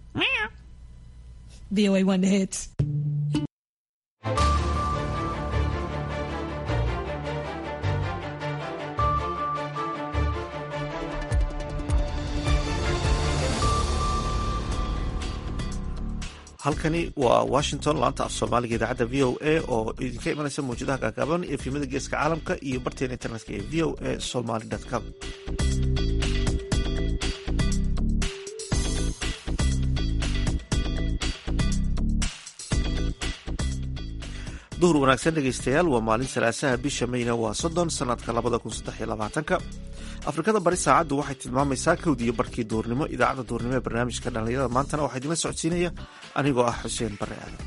VOA One Hits. halkani waa washington laanta af soomaaliga idaacadda v o a oo idinka imanaysa mawjadaha gaagaaban ee fiimada geeska caalamka iyo barteena internetka ee v o a somaly com duhur wanaagsan dhegaystayaal waa maalin salaasaha bisha mayna waa soddon sanadka labada kun saddex iyo labaatanka afrikada bari saacaddu waxay tilmaamaysaa kowdiiyo barkii duurnimo idaacadda duurnimo ee barnaamijka dhallinyarada maantana waxaa idinla socodsiinaya anigoo ah xuseen bare aadan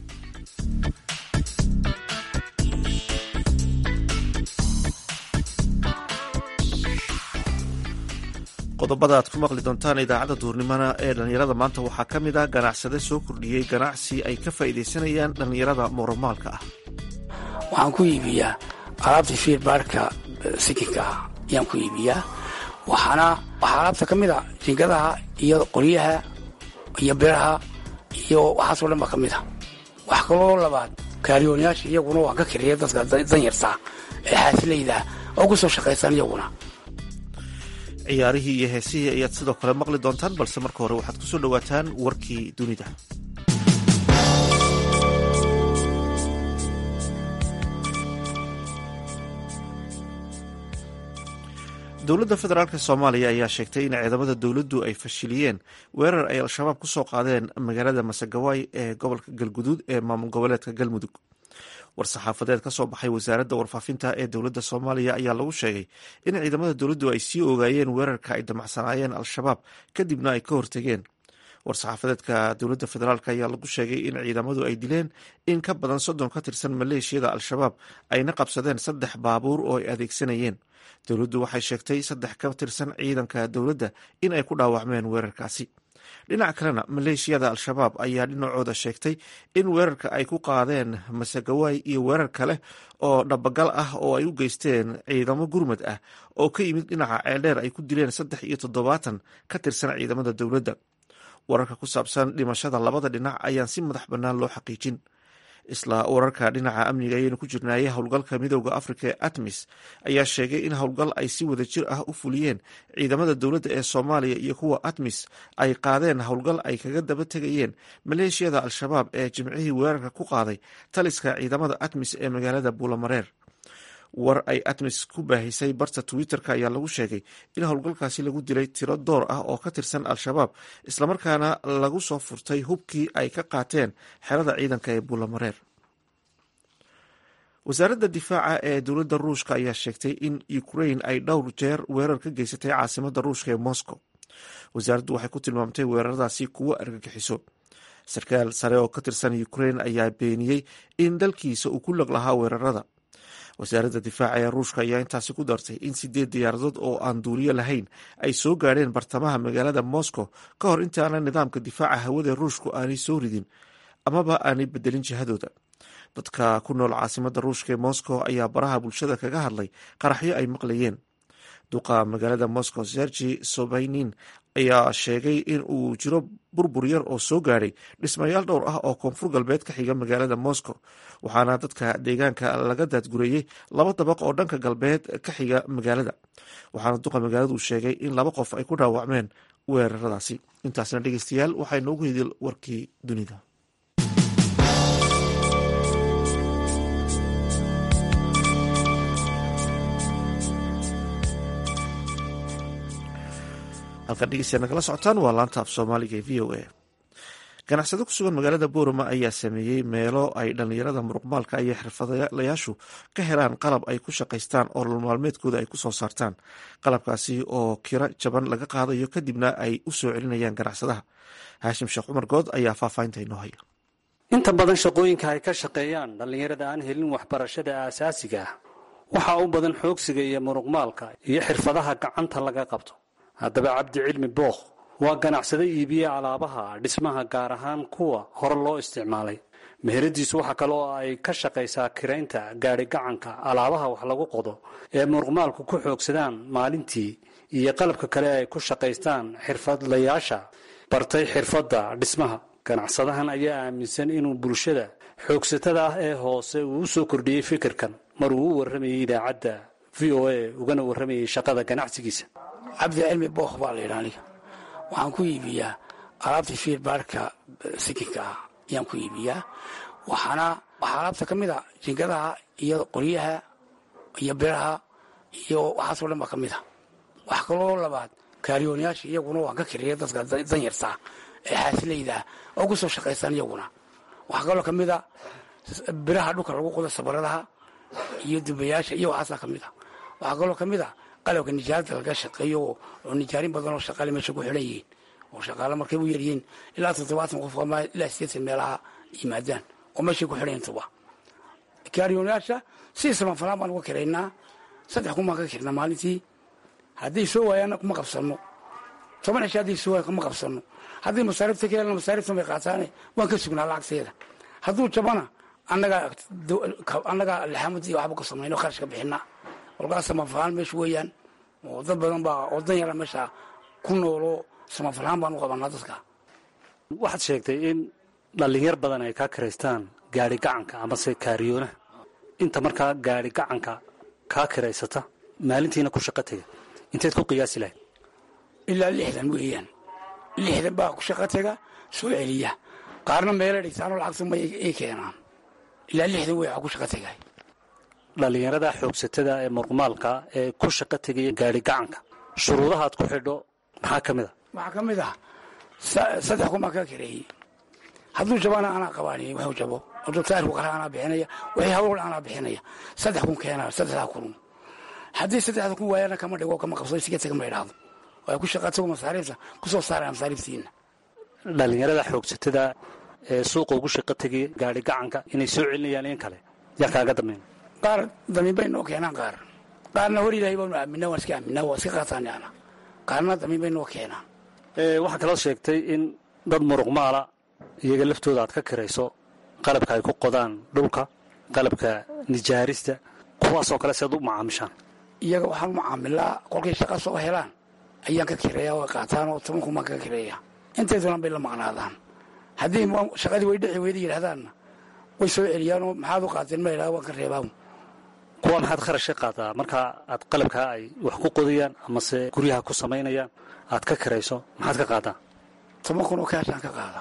qodobada aad ku maqli doontaan idaacadda duurnimona ee dhallinyarada maanta waxaa ka mid ah ganacsade soo kordhiyey ganacsi ay ka faa'iidaysanayaan dhallinyarada muramaalka ah waxaan ku iibiyaa alaabta fiirbaarhka sikinka ah ayaan ku iibiyaa waxaana waxaa alaabta ka mid a jingadaha iyo qoryaha iyo biraha iyo waxaasoo dhan baa ka mid a wax kaloo labaad kaariyoonayaasha iyaguna waan ka kiriya dadka danyartaa ee xaasilayda oo ku soo shaqaysan iyaguna ciyaarihii iyo heesihii ayaad sidoo kale maqli doontaan balse marka hore waxaad kusoo dhowaataan warkii dunida dowladda federaalk soomaaliya ayaa sheegtay in ciidamada dowladdu ay fashiliyeen weerar ay al-shabaab ku soo qaadeen magaalada masagawaay ee gobolka galguduud ee maamul goboleedka galmudug war-saxaafadeed ka soo baxay wasaaradda warfaafinta ee dowladda soomaaliya ayaa lagu sheegay in ciidamada dowladdu ay sii ogaayeen weerarka ay damacsanaayeen al-shabaab kadibna ay ka hortegeen war-saxaafadeedka dowladda federaalk ayaa lagu sheegay in ciidamadu ay dileen in ka badan soddon ka tirsan maleeshiyada al-shabaab ayna qabsadeen saddex baabuur oo ay adeegsanayeen dowladdu waxay sheegtay saddex ka tirsan ciidanka dowladda in ay ku dhaawacmeen weerarkaasi dhinac kalena maleeshiyada al-shabaab ayaa dhinacooda sheegtay in weerarka ay ku qaadeen masagawaay iyo weerar kale oo dhabagal ah oo ay u geysteen ciidamo gurmad ah oo ka yimid dhinaca ceeldheer ay ku dileen saddex iyo toddobaatan ka tirsan ciidamada dowladda wararka ku saabsan dhimashada labada dhinac ayaan si madax bannaan loo xaqiijin isla wararka dhinaca amniga ayaynu ku jirnaayay howlgalka midooda afrika ee atmis ayaa sheegay in howlgal ay si wada jir ah u fuliyeen ciidamada dowladda ee soomaaliya iyo kuwa atmis ay qaadeen howlgal ay kaga daba tegayeen maleeshiyada al-shabaab ee jimcihii weerarka ku qaaday taliska ciidamada atmis ee magaalada buulamareer war ay atmis ku baahisay barta twitter-ka ayaa lagu sheegay in howlgalkaasi lagu dilay tiro door ah oo ka tirsan al-shabaab islamarkaana lagu soo furtay hubkii ay ka qaateen xerada ciidanka ee buulamareer wasaaradda difaaca ee dowladda ruushka ayaa sheegtay in ukrain ay dhowr jeer weerar ka geysatay caasimadda ruushka ee moscow wasaaraddu waxay ku tilmaamtay weeraradaasi kuwo argagixiso sarkaal sare oo ka tirsan ukrain ayaa beeniyey in dalkiisa uu ku lag lahaa weerarada wasaaradda difaaca ee ruushka ayaa intaasi ku dartay in sideed diyaaradood oo aan duuliyo lahayn ay soo gaadheen bartamaha magaalada moscow ka hor intaana nidaamka difaaca hawada ruushku aanay soo ridin amaba aanay bedelin jihadooda dadka ku nool caasimadda ruushka ee moscow ayaa baraha bulshada kaga hadlay qaraxyo ay maqlayeen duqa magaalada moscow sergi sobaynin ayaa sheegay in uu jiro burbur yar oo soo gaadhay dhismayaal dhowr ah oo koonfur galbeed ka xiga magaalada moscow waxaana dadka deegaanka laga daadgureeyey laba dabaq oo dhanka galbeed ka xiga magaalada waxaana duqa magaaladu sheegay in laba qof ay ku dhaawacmeen weeraradaasi intaasna dhegeystayaal waxay noogu hidil warkii dunida halkan dhegeystayaa nagala socotaan waa laanta af soomaaliga ee v o a ganacsado ku sugan magaalada boorama ayaa sameeyey meelo ay dhallinyarada muruqmaalka iyo xirfadlayaashu ka helaan qalab ay ku shaqaystaan oo nolol maalmeedkooda ay ku soo saartaan qalabkaasi oo kiro jaban laga qaadayo kadibna ay u soo celinayaan ganacsadaha haashim sheekh cumar good ayaa faahfaahinta inoo haya inta badan shaqooyinka ay ka shaqeeyaan dhallinyarada aan helin waxbarashada aasaasiga ah waxaa u badan xoogsiga iyo muruqmaalka iyo xirfadaha gacanta laga qabto haddaba cabdi cilmi bookh waa ganacsado iibiye alaabaha dhismaha gaar ahaan kuwa hore loo isticmaalay meheradiisu waxa kale oo ay ka shaqaysaa kiraynta gaadhi gacanka alaabaha wax lagu qodo ee muruqmaalku ku xoogsadaan maalintii iyo qalabka kale ay ku shaqaystaan xirfadlayaasha bartay xirfadda dhismaha ganacsadahan ayaa aaminsan inuu bulshada xoogsatada ah ee hoose uu u soo kordhiyey fikirkan mar uu u warramayay idaacadda v o a ugana warramayay shaqada ganacsigiisa cabdi cilmi bookh baa la yidha aniga waxaan ku iibiyaa alaabta fiirbaarka sikinka ah ayaan ku iibiyaa waxaana waxaa alaabta ka mid a jingadaha iyo qoryaha iyo biraha iyo waxaasoo dhan baa ka mid a wax kaloo labaad kaariyoonayaasha iyaguna waan ka kiriya dadka danyartaa ee xaasilaydaa oo ku soo shaqaysan iyaguna waxaa kaloo ka mid a biraha dhulka lagu qodo sabaradaha iyo dubayaasha iyo waxaasaa ka mid a waxaa kaloo ka mid a qalabka nijaarada laga shaqeeyo oo nijaarin badan oo shaqaale meesha ku xidhan yihiin oo shaqaale markay u yaryihiin ilaa toddobaatan qof ama ilaa sideetan meelaha yimaadaan oo meeshay ku xidhan tuba kaariyoonayaasha si samanfalaan baan uga kiraynaa saddex kun baan ka kirnaa maalintii hadday soo waayaanna kuma qabsanno toban cisho hadday soo waayan kuma qabsanno haddii masaarifta ka helna masaariftan bay qaataane waan ka sugnaa lacagteeda hadduu jabana annagaa annagaa laxamadii waxba ka samayno kharash ka bixinaa kolkaas samanfalaan meesha weeyaan oo dad badan baa oo dan yara meesha ku nooloo samanfalaan baan u qabanaa dadka waxaad sheegtay in dhallinyar badan ay kaa kiraystaan gaari gacanka amase kaariyoonaha inta markaa gaari gacanka kaa kiraysata maalintiina ku shaqo tega inteed ku qiyaasi lahayd ilaa lixdan weeyaan lixdan baa ku shaqo tega soo celiya qaarna meela dhigtaanoo lacagtu ma ay keenaan ilaa lixdan wey ku shaqo tegay dhallinyarada xoogsatada ee murqumaalka ee ku shaqo tegaya gaari gacanka shuruudaha aad ku xidho maxaa ka mid a waxaa ka mid ah saddex kun baan ka kireeyey hadduu jabana anaa qabaaniyey wuxuu jabo hadduu taarku qara anaa bixinaya wixii hawl anaa bixinaya saddex kun keenaa saddexdaa kun haddii saddexda kun waayana kama dhigo kama qabso siga tega ma idhaahdo waa ku shaqatago masaariifta kusoo saaraya masaariiftiina dhallinyarada xoogsatada ee suuqa ugu shaqo tegaya gaari gacanka inay soo celinayaan in kale yaa kaaga dambeyn qaar damiin bay noo keenaan qaar qaarna hor ilaahay baanu aaminaa waan iska aaminaa waa iska qaataan ana qaarna damiin bay noo keenaan waxaa kaloo sheegtay in dad muruqmaala iyaga laftooda aad ka kirayso qalabka ay ku qodaan dhulka qalabka nijaarista kuwaasoo kale sead u macaamishaan iyaga waxaan u macaamilaa kolkay shaqa soo helaan ayaan ka kireeya way qaataan oo toban kun baan kaga kireeya intay doonaan bay la maqnaadaan haddii shaqadii way dhici weyda yidhahdaanna way soo celiyaanoo maxaad u qaateen ma idhahda waan ka reebaa kuwa maxaad kharash ka qaadaa markaa aad qalabkaa ay wax ku qodayaan amase guryaha ku samaynayaan aad ka kirayso maxaad ka qaadaa toban kun oo kaashaan ka qaadaa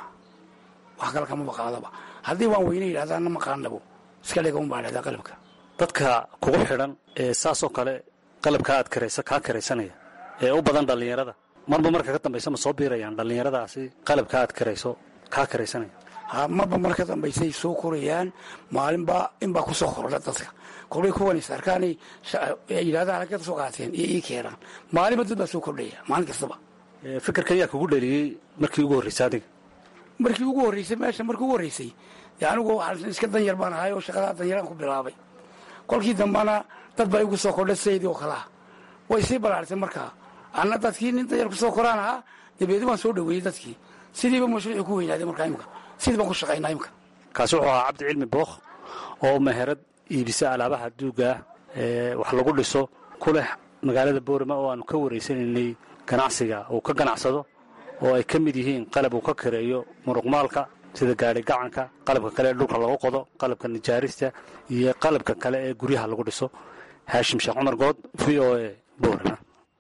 wax kale kamaba qaadaba haddii waan weyne yidhahdaanna ma qaanabo iska dhiga un baa dhahdaa qalabka dadka kugu xidhan ee saasoo kale qalabkaa aad kiraysa kaa kiraysanaya ee u badan dhallinyarada marba marka ka dambaysa ma soo biirayaan dhallinyaradaasi qalabkaa aad kirayso kaa kiraysanaya ha marba mar ka dambaysay soo korayaan maalinbaa inbaa ku soo kordha dadka kolkay kuwanis arkaanay yidhahdaan halkeed soo qaateen iyo ii keenaan maalinba dad baa soo kordhaya maalin kastaba fikirkan yaa kugu dhaliyey markii ugu horraysay adiga markii ugu horraysay meesha markii ugu horraysay dee anigu waxaan iska danyar baan ahay oo shaqadaa danyaraan ku bilaabay kolkii dambana dad baa igu soo kordhay sidaydii oo kalea way sii balaartay markaa anna dadkii nin danyar kusoo koraan ahaa dabeedi waan soo dhaweeyey dadkii sidiiba mashruucii ku weynaaday markaa imika sidii baan ku shaqaynaa imika kaasi wuxuu ahaa cabdi cilmi bookh oo meherad iibisa alaabaha duuga ah ee wax lagu dhiso ku leh magaalada boorama oo aanu ka waraysanaynay ganacsiga uu ka ganacsado oo ay ka mid yihiin qalab uu ka kareeyo muruqmaalka sida gaari gacanka qalabka kale ee dhulka lagu qodo qalabka nijaarista iyo qalabka kale ee guryaha lagu dhiso haashim sheekh cumar good v o a boorama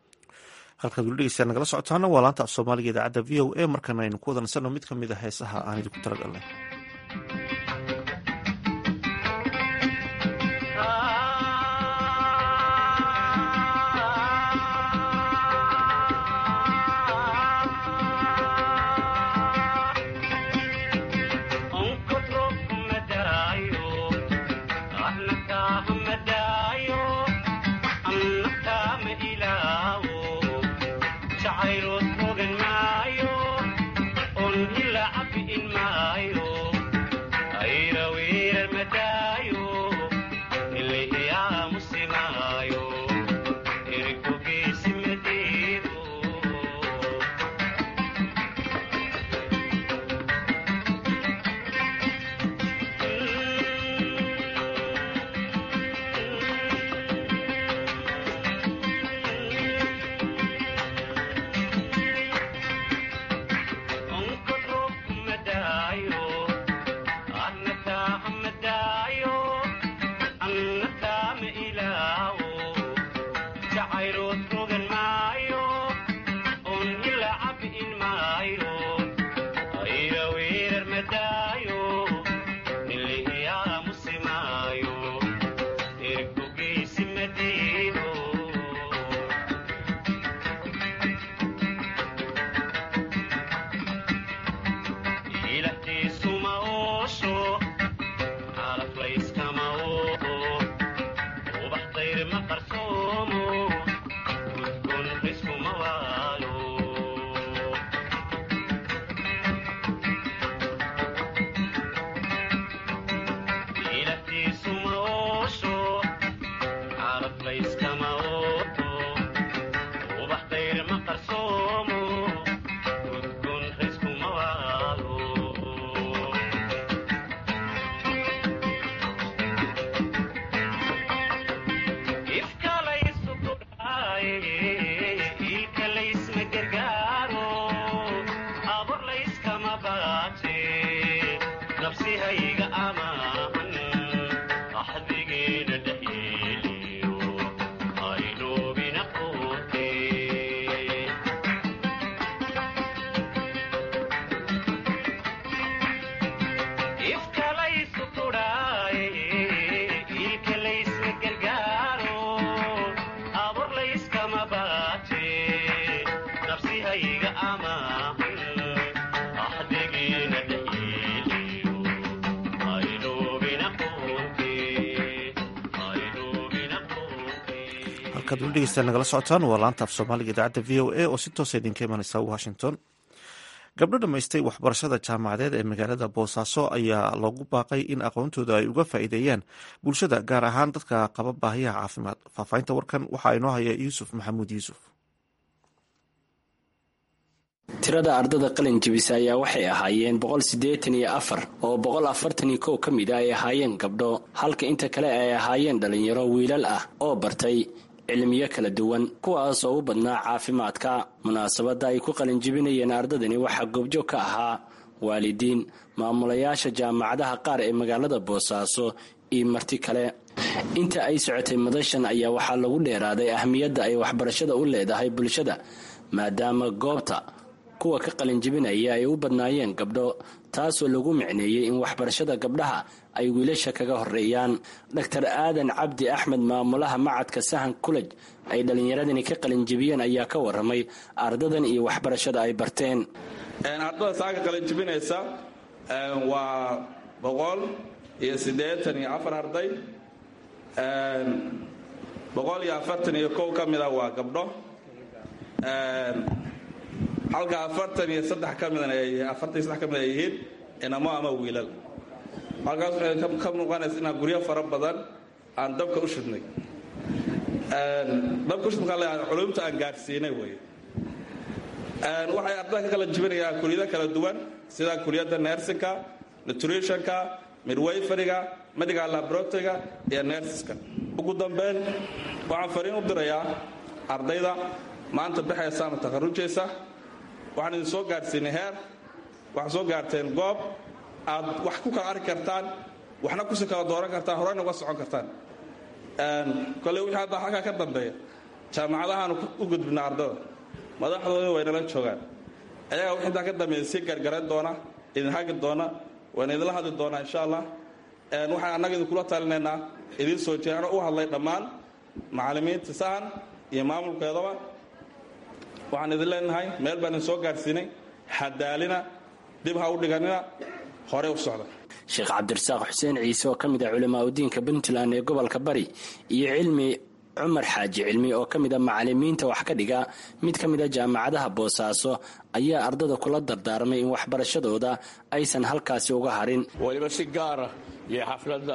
halkaad weli dhegeystayaa nagala socotaana waa laanta af soomaaliga idaacadda v o a markana aynu ku wadansanno mid ka mid a heesaha aan idinku talagalnay Maayo halkaad weli dhegeystaan nagala socotaan waa laanta af soomaaliga idaacadda v o a oo si toosa idinka imanaysa washington gabdho dhammaystay waxbarashada jaamacadeed ee magaalada boosaaso ayaa loogu baaqay in aqoontooda ay uga faa'iideeyaan bulshada gaar ahaan dadka qaba baahiyaha caafimaad faahfaahinta warkan waxaa inoo haya yuusuf maxamuud yuusuf tirada ardada qalin jebisa ayaa waxay ahaayeen boqol siddeetan iyo afar oo boqol afartan iyo kow ka mid a ay ahaayeen gabdho halka inta kale ay ahaayeen dhallinyaro wiilal ah oo bartay cilmiyo kala duwan kuwaas oo u badnaa caafimaadka munaasabadda ay ku qalinjibinayeen ardadani waxaa goobjoog ka ahaa waalidiin maamulayaasha jaamacadaha qaar ee magaalada boosaaso iyo marti kale inta ay socotay madashan ayaa waxaa lagu dheeraaday ahmiyadda ay waxbarashada u leedahay bulshada maadaama goobta kuwa ka qalinjibinaya ay u badnaayeen gabdho taasoo lagu micneeyey in waxbarashada gabdhaha ay wiilasha kaga horeeyaan dor aadan cabdi axmed maamulaha macadka sahan kulej ay dhallinyaradani ka qalinjibiyeen ayaa ka waramay ardadan iyo waxbarashada ay barteen ardada saaka qalinjibinaysa waa boqol iyo siddeetan iyo afar arday boqol iyo afartan iyo kow ka mida waa gabdho halka afartan iyo saddex ka midna afartan iyo saddex ka mid ay yihiin inamo ama wiilal halkaas waxay ka muuqanaysa inaan guryo fara badan aan dabka u shidnay dabka ushid markaa leeyahay culumta aan gaadhsiinay weeye waxay ardada ka kala jibinayaan kuliyado kala duwan sida kuliyadda nersinka nutritionka midwayfariga medical laboratoryga iyo nersiska ugu dambeyn waxaan fariin u dirayaa ardayda maanta baxaysa ama takharujaysa waxaan idin soo gaadhsiinay heer waxaad soo gaarteen goob aad wax ku kala arki kartaan waxna kusi kala dooran kartaan horeyna uga socon kartaan kolley wixii hadda halkaa ka dambeeya jaamacadahaanu u gudbina ardada madaxdooda waynala joogaan ayagaa wix intaa ka dambeeya sii gargaran doona idin hagi doona wayna idinla hadli doonaa insha allah waxaan annaga idinkula talinaynaa idiin soo jeeano u hadlay dhammaan macallimiinta sahan iyo maamulkeedaba waxaan idin leenahay meel baan idin soo gaadhsiinay hadaalina dib ha u dhiganina horey u socda sheekh cabdirasaaq xuseen ciise oo ka mid ah culamaa udiinka puntland ee gobolka bari iyo cilmi cumar xaaji cilmi oo ka mid a macalimiinta wax ka dhiga mid ka mid a jaamacadaha boosaaso ayaa ardada kula dardaarmay in waxbarashadooda aysan halkaasi uga harin weliba si gaara iyo xafladda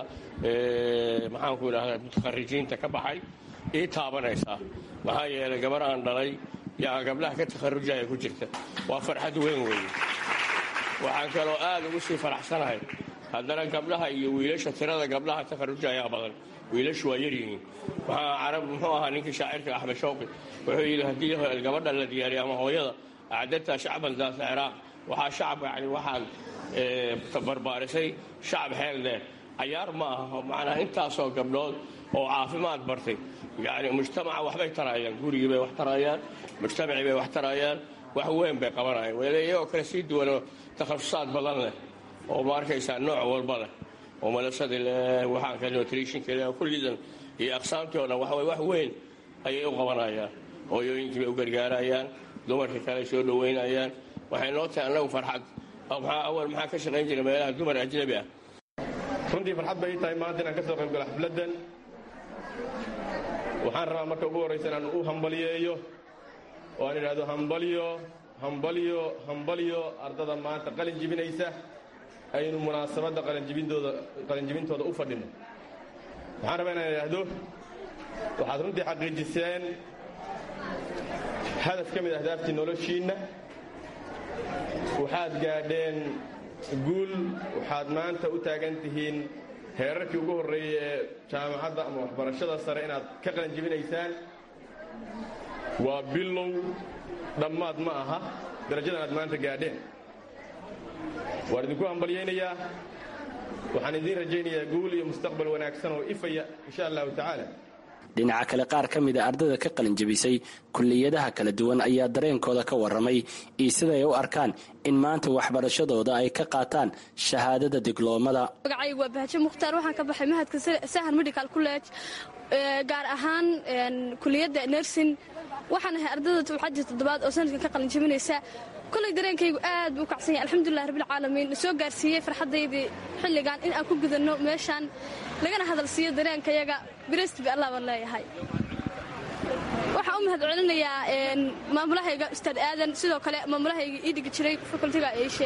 maxaanku idhahda mutakharijiinta ka baxay ii taabanaysaa maxaa yeelay gabar aan dhalay yaa gabdhaha ka takharujaya ku jirta waa farxad weyn weeye waxaan kaloo aad ugu sii faraxsanahay haddana gabdhaha iyo wiilasha tirada gabdhaha takharujayaa badan wiilashu waa yaryihiin waxaa carab muxuu ahaa ninkii shaacirka axmed shawqi wuxuu yidhi haddii gabadha la diyaariyo ama hooyada acdadta shacban daasa ciraaq waxaa shacab yani waxaad barbaarisay shacab xeel dheer cayaar ma aha macnaa intaasoo gabdhood oo caafimaad bartay yani mujtamaca waxbay tarayaan gurigii bay wax tarayaan mujtamacii bay wax tarayaan wax weyn bay qabanayaan wele iyagoo kale sii duwanoo takhasusaad badan leh oo ma arkaysaa nooc walba leh oo malasadii leh waxaanka nutritionka leh kullidan iyo aqsaamtii o dhan waxaway wax weyn ayay u qabanayaan hooyooyinkii bay u gargaarayaan dumarkii kale soo dhoweynayaan waxay noo tahay annagu farxad awal maxaa ka shaqayn jira meelaha dumar ajnabi ah runtii farxad bay ii tahay maanta inaan ka soo qayb galo xafladdan waxaan rabaa marka ugu horraysa inaan u hambaliyeeyo oo aan idhaahdo hambalyo hambalyo hambalyo ardada maanta qalin jibinaysa aynu munaasabadda qalinjibintooda qalinjibintooda u fadhino waxaan rabaa inaan idhaahdo waxaad runtii xaqiijiseen hadaf ka mid ahdaaftii noloshiinna waxaad gaadheen guul waxaad maanta u taagan tihiin heerarkii ugu horreeyey ee jaamacadda ama waxbarashada sare inaad ka qalinjibinaysaan waa bilow dhammaad ma aha darajadan aad maanta gaadheen waan idinku hambalyaynayaa waxaan idiin rajaynayaa guul iyo mustaqbal wanaagsan oo ifaya insha allahu tacaala dhinaca kale qaar ka mid a ardayda ka qalinjabisay kulliyadaha kala duwan ayaa dareenkooda ka warramay iyo siday u arkaan in maanta waxbarashadooda ay ka qaataan shahaadada digloomada magacaygu waa bahajo mukhtaar waxaan ka baxay mahadka sahan medical college gaar ahaan kuliyadda nersin waxaan ahay ardayda tubxadii toddobaad oo sanadkan ka qalinjabinaysa kolay dareenkaygu aad buu u kacsan yahay alxamdulilah rabbilcaalamiin na soo gaarsiiyey farxaddaydii xilligan in aan ku gudanno meeshaan lagana hadal siiyo dareenkayaga biresti ba allah baan leeyahay waxaan u mahad celinayaa maamulahayga ustaad aadan sidoo kale maamulahayga ii dhigi jiray fakultiga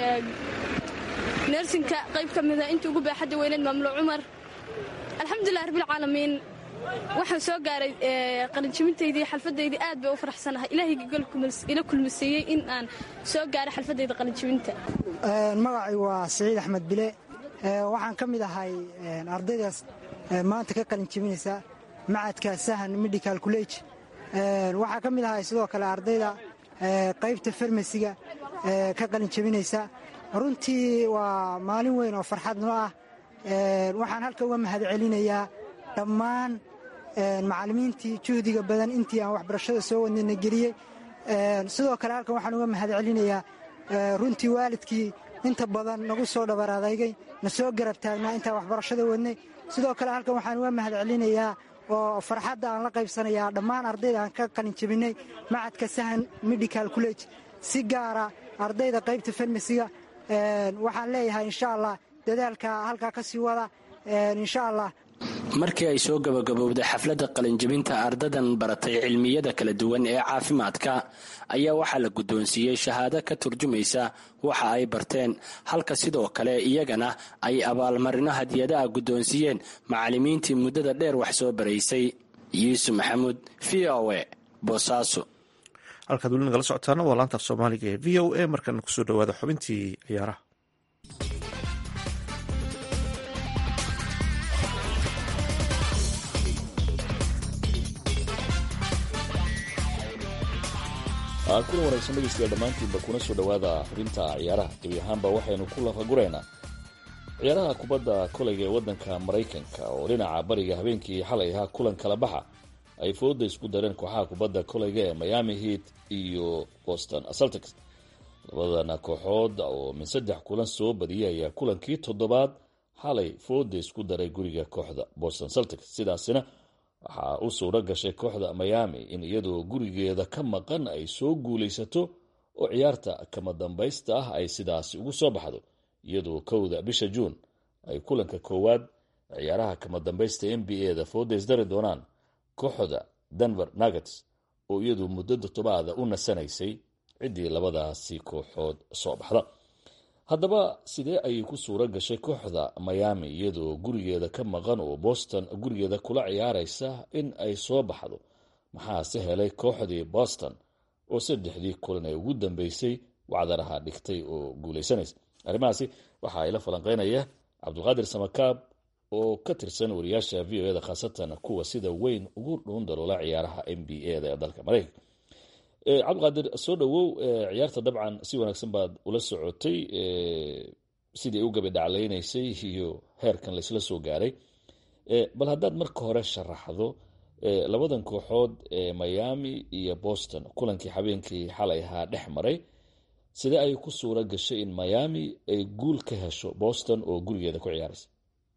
nersinka qayb ka mida intii ugu baaxadda weyneed maamulo cumar alxamdulilah rabbilcaalamiin waxaan soo gaaray qalinjibintaydii xalfadaydii aad bay u faraxsanahay ilaahayga ila kulmisiiyey in aan soo gaaray xalfadayda qalinjibinta magacay waa siciid axmed bile waxaan ka mid ahay ardaydaas maanta ka qalinjibinaysa macadka sahan medical college waxaa ka mid ahay sidoo kale ardayda qaybta farmasiga ka qalinjibinaysa runtii waa maalin weyn oo farxad noo ah waxaan halka uga mahad celinayaa dhammaan macallimiintii juhdiga badan intii aan waxbarashada soo wadnayna geliyey sidoo kale halkan waxaan uga mahad celinayaa runtii waalidkii inta badan nagu soo dhabar adaygay na soo garab taagnaa intaan waxbarashada wadnay sidoo kale halkan waxaan uga mahad celinayaa oo farxadda aan la qaybsanayaa dhammaan ardayda aan ka qalinjabinay macadka sahan medical college si gaara ardayda qaybta farmasiga waxaan leeyahay insha allah dadaalka halkaa ka sii wada insha allah markii ay soo gabagabowday xafladda qalinjabinta ardadan baratay cilmiyada kala duwan ee caafimaadka ayaa waxaa la guddoonsiiyey shahaado ka turjumaysa waxa ay barteen halka sidoo kale iyagana ay abaalmarino hadiyadaha guddoonsiiyeen macallimiintii muddada dheer wax soo baraysay yuusuf maxamuud v o e boosaaso halkaad weli nagala socotaana waa laantaaf soomaaliga ee v o a markana kusoo dhawaada xubintii ciyaaraha kulan wanaagsan dhegeystayaal dhammaantiinba kuna soo dhowaada xubinta ciyaaraha gebi ahaanba waxaynu ku lafaguraynaa ciyaaraha kubadda kolayga ee waddanka maraykanka oo dhinaca bariga habeenkii xalay ahaa kulan kala baxa ay fooda isku dareen kooxaha kubadda kolayga ee miami heat iyo boston celtics labadana kooxood oo min saddex kulan soo badiyay ayaa kulankii toddobaad xalay fooda isku daray guriga kooxda boston celtics sidaasina waxaa u suuro gashay kooxda miami in iyadoo gurigeeda ka maqan ay soo guulaysato oo ciyaarta kama dambaysta ah ay sidaasi ugu soo baxdo iyadoo kowda bisha juun ay kulanka koowaad ciyaaraha kama dambaysta n b a da fooda isdari doonaan kooxda denver nuggets oo iyadu muddo todobaada u nasanaysay ciddii labadaasi kooxood soo baxda haddaba sidee ayay ku suuro gashay kooxda miami iyadoo gurigeeda ka maqan oo boston gurigeeda kula ciyaaraysa in ay soo baxdo maxaase helay kooxdii boston oo saddexdii kulan ee ugu dambeysay wacdaraha dhigtay oo guulaysanaysa arrimahaasi waxaa ila falanqeynaya cabdulqaadir samakaab oo ka tirsan wariyaasha v o eda khaasatan kuwa sida weyn ugu dhuun daloola ciyaaraha n b a da ee dalka maraykanka cabdiqaadir soo dhowow ciyaarta dabcan si wanaagsan baad ula socotay sidii u gabadhaclaynaysay iyo heerkan laysla soo gaaray bal haddaad marka hore sharaxdo labadan kooxood ee miami iyo boston kulankii habeenkii xalay ahaa dhex maray sidee ay ku suura gashay in miami ay guul ka hesho boston oo gurigeeda ku ciyaaraysa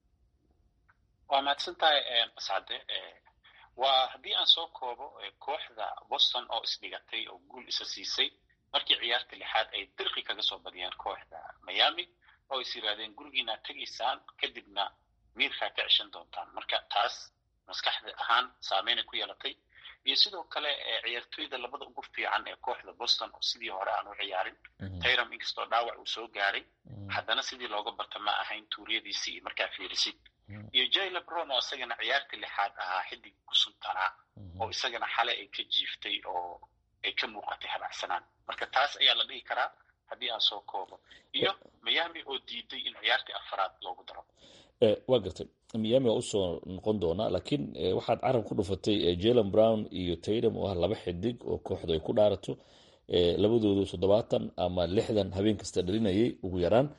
waa mahadsantahay mascade waa haddii aan soo koobo kooxda boston oo isdhigatay oo guul isa siisay markii ciyaarta lixaad ay dirqi kaga soo badiyeen kooxda miami oo is yidhaahdeen gurigiinaad tegaysaan kadibna miirkaa ka ceshan doontaan marka taas maskaxda ahaan saameynay ku yeelatay iyo sidoo kale ciyaartoyda labada ugu fiican ee kooxda boston oo sidii hore aan u ciyaarin tayram inkastoo dhaawac uu soo gaaray haddana sidii looga barta ma ahayn tuuriyadiisii iyo markaa fiirisid iyo jay lebron oo isagana ciyaarta lixaad ahaa xidig ku suntanaa oo isagana xale ay ka jiiftay oo ay ka muuqatay habacsanaan marka taas ayaa la dhihi karaa haddii aan soo koobo iyo miami oo diiday in ciyaartii afaraad loogu daro waa gartay miami waa usoo noqon doonaa laakiin waxaad carab ku dhufatay jalen brown iyo taydam oo ah laba xidig oo kooxdu ay ku dhaarato labadoodu toddobaatan ama lixdan habeen kasta dhalinayay ugu yaraan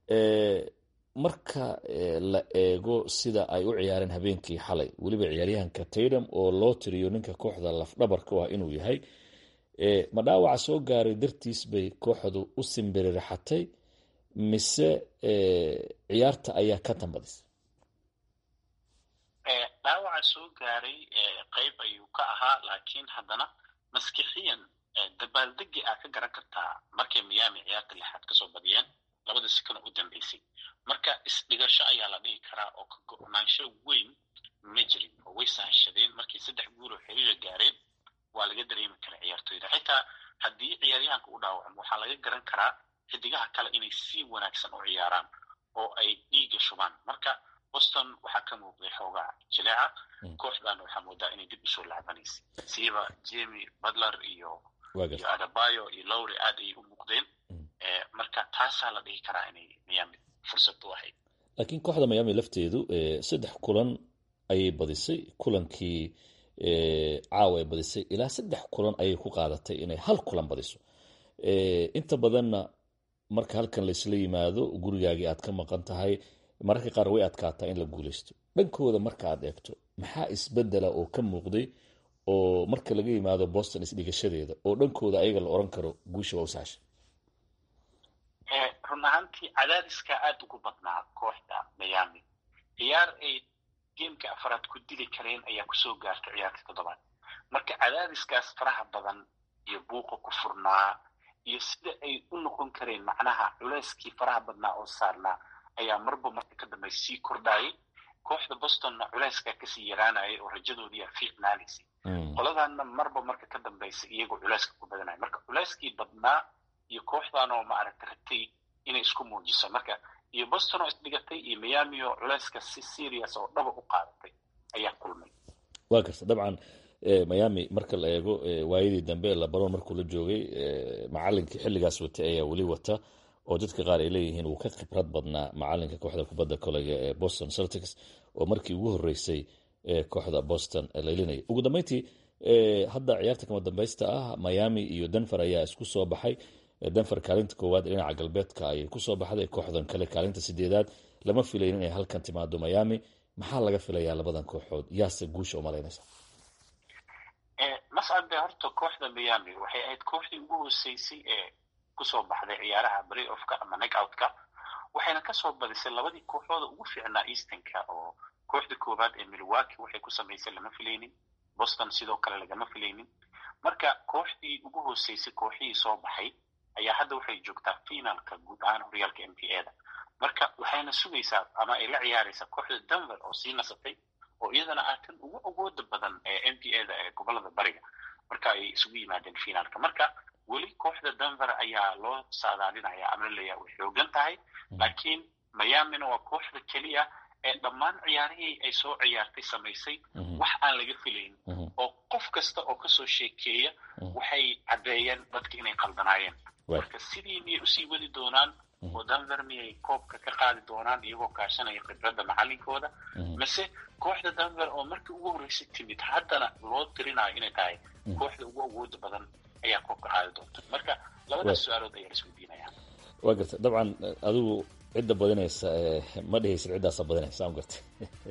marka la eego sida ay u ciyaareen habeenkii xalay weliba ciyaaryahanka taydam oo loo tiriyo ninka kooxda lafdhabarka u ah inuu yahay ma dhaawaca soo gaaray dartiis bay kooxdu u simbiririxatay mise ciyaarta ayaa ka tambadisay dhaawaca soo gaaray qayb ayuu ka ahaa laakiin haddana maskixiyan dabaaldegi aa ka garan kartaa markay miyaami ciyaarta lixaad kasoo badiyeen labada sikano u dambeysay marka isdhigasho ayaa la dhihi karaa oo ka go-naansho weyn ma jirin oo way sahashadeen markay saddex guul oo xiriira gaareen waa laga dareemi karaa ciyaartoyda xitaa haddii ciyaaryahanka u dhaawacmo waxaa laga garan karaa xidigaha kale inay si wanaagsan u ciyaaraan oo ay dhiiga shubaan marka boston waxaa ka muuqday xoogaa jileeca kooxdan waxaa moodaa inay dib usoo lacbanaysay siiba jemi butler iyo iyo adabayo iyo lowry aad ayay u muuqdeen marka taasaa la dhihi karaa inay miami fursad u ahayd laakiin kooxda miami lafteedu saddex kulan ayay badisay kulankii caawa ay badisay ilaa saddex kulan ayay ku qaadatay inay hal kulan badiso inta badanna marka halkan laysla yimaado gurigaagii aad ka maqan tahay mararka qaar way adkaataa in la guulaysto dhankooda marka aad eegto maxaa isbedela oo ka muuqday oo marka laga yimaado boston isdhigashadeeda oo dhankooda ayaga la oran karo guusha waa usahasha run ahaantii cadaadiska aada ugu badnaa kooxda miami ciyaar ay geemka afaraad ku dili kareen ayaa kusoo gaartay ciyaartii toddobaad marka cadaadiskaas faraha badan iyo buuqa ku furnaa iyo sida ay u noqon kareen macnaha culeyskii faraha badnaa oo saarnaa ayaa marba marka ka dambe sii kordhaayay kooxda bostonna culeyskaa kasii yaraanayay oo rajadoodii aa fiicnaanaysay qoladanna marba marka ka dambaysa iyagoo culeyska ku badanaya marka culeyskii badnaa iyo kooxdan oo maaragta ratay inay isku muujiso marka iyo boston oo isdhigatay iyo miami oo culeyska si serious oo dhaba u qaadatay ayaa kulmay waa garta dabcan miami marka la eego waayadii dambe labaron markuu la joogay macalinkii xilligaas watay ayaa weli wata oo dadka qaar ay leeyihiin wuu ka khibrad badnaa macalinka kooxda kubadda koleyga ee boston celtics oo markii ugu horeysay kooxda boston laylinaya ugu dambeyntii hadda ciyaarta kama dambeysta ah miami iyo denver ayaa isku soo baxay denver kaalinta koowaad dhinaca galbeedka ayay kusoo baxday kooxdan kale kaalinta sideedaad lama filayn inay halkan timaado miami maxaa laga filayaa labadan kooxood yaase guusha umalaynaysa mascade horta kooxda miami waxay ahayd kooxdii ugu hoseysay ee kusoo baxday ciyaaraha bray offka ama neckoutka waxayna kasoo badisay labadii kooxooda ugu fiicnaa eastonka oo kooxda koowaad ee milwaki waxay ku samaysay lama filaynin boston sidoo kale lagama filaynin marka kooxdii ugu hoseysay kooxihii soo baxay ayaa hadda waxay joogtaa finalka guud ahaan horyaalka m p a da marka waxayna sugaysaa ama ay la ciyaaraysaa kooxda denver oo sii nasatay oo iyadana ah tan ugu awooda badan ee m p a da ee gobolada bariga marka ay isugu yimaadeen finalka marka weli kooxda denver ayaa loo saadaalinaya ama laleeyaha way xoogan tahay laakiin miamina waa kooxda keliya ee dhammaan ciyaarihii ay soo ciyaartay samaysay wax aan laga filayn oo qof kasta oo kasoo sheekeeya waxay caddeeyeen dadka inay qaldanaayeen marka sidii miyay usii wadi doonaan oo denver miyay koobka ka qaadi doonaan iyagoo kaashanaya khibradda macalinkooda mase kooxda denver oo markii ugu horreysay timid haddana loo tirinayo inay tahay kooxda ugu awooda badan ayaa koobka qaadi doonta marka labadaas su-aalood ayaa laisweydiinaya waa garta dabcan adigu cidda badinaysa ma dhihaysid ciddaasa badinaysa aan garta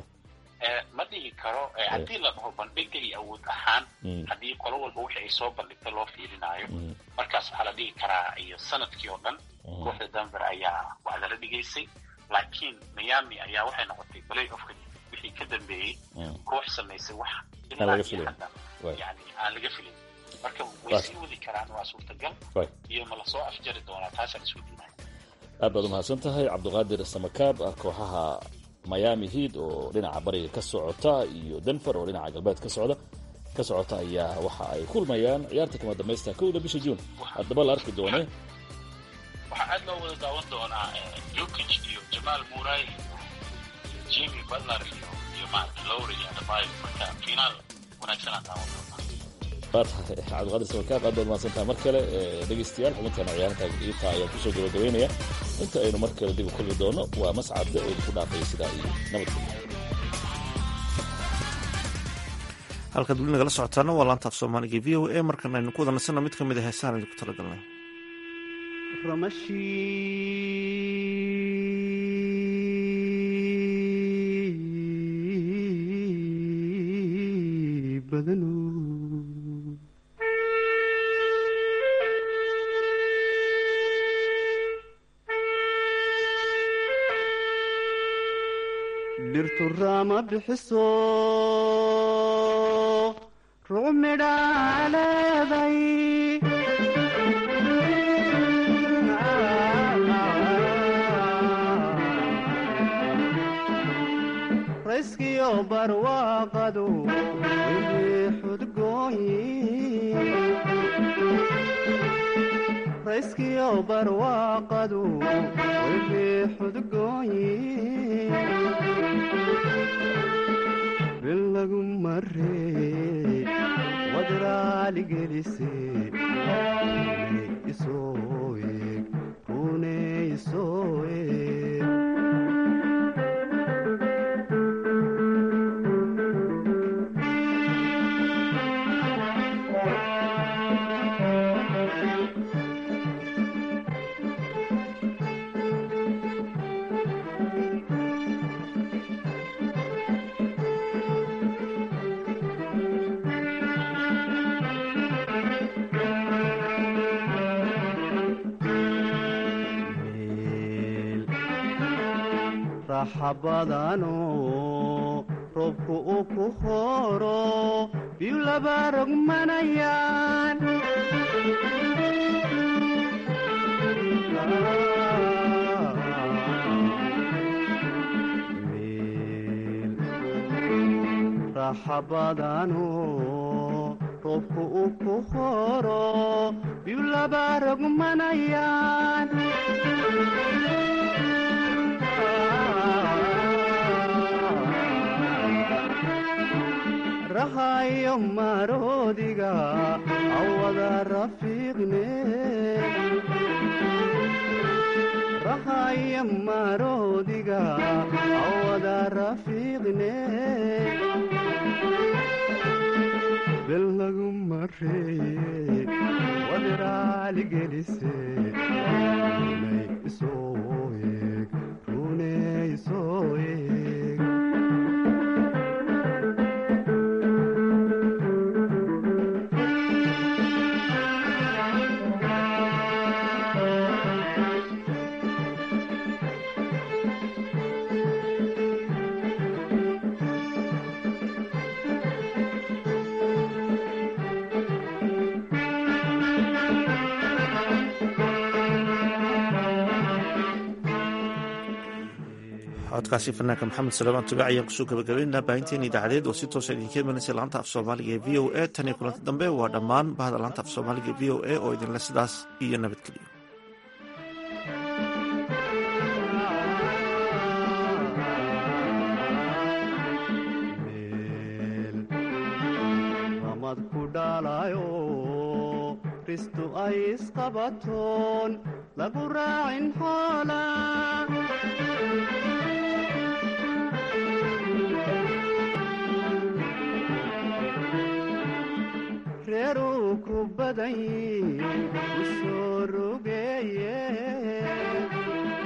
ma dhihi karo haddii la dhaho bandhiga iyo awood ahaan haddii qolo walba wixii ay soo bandhigta loo fiilinaayo markaas waxaa la dhihi karaa iyo sanadkii oo dhan kooxda denver ayaa wacdala dhigaysay laakiin miami ayaa waxay noqotay play offka wixii ka dambeeyey koox samaysay wax ilaa iyo hadda yani aan laga filin marka way sii wadi karaan waa suurtagal iyo ma lasoo afjari doonaa taasaan isweydiinaya aad baad umahadsan tahay cabdiqaadir samakaab kooxaha miami heat oo dhinaca bariga ka socota iyo denver oo dhinaca galbeed ka socda ka socota ayaa waxa ay kulmayaan ciyaarta kama dambaysta kowda bisha juun haddaba la arki doone waxaa aad loo wada daawan doonaa jokic iyo jamaal muray iyo jimmy butler iyo iyo maarata lowry iyo adebayo marka finaal wanaagsanaan daawan doonaa waa tahay cabdiqaadir samakaab aad baad umahadsantahay mar kale dhegeystayaal xubintaana ciyaarta iita ayaan kusoo gabagabeynaya inta aynu mar kale dib u kulmi doono waa mascadde oo idinku dhaafaya sidaa iyo nabadgelyo halkaad weli nagala socotaana waa laanta af soomaaliga v o a markan aynu ku wada nasana mid ka mid a heesaan idinku talagalnay dhirtu raama bixiso ruc midhaa leeday rayskiyo barwaaqadu wixii xudgooyi rayskiyo barwaaqadu wixii xudgooyi bil lagu maree wadraaligelise rune isoo eeg rune isoo eeg raxabadano roobku uu ku horo biyu laba rogmanayaan raxabadano roobku uu ku horo biyu laba rogmanayaan rahayo maroodiga awada rafiiqne rahayo maroodiga awada rafiiqne bel lagu maree wadraaligelise runay isoo eeg rune isoo eeg codkaasi fanaanka maxamed salamaan tubac ayaan kusoo gabagabaynaa baahinteena idaacadeed oo si toosa idinka imanaysa laanta af soomaaliga ee v o a tan iyo kulanti dambe waa dhammaan bahda laanta af soomaaliga ee v o a oo idinle sidaas iyo nabadgeliyo ramad ku dhaalayo ristu ay isqabatoon lagu raacin xoola reeruu ku badan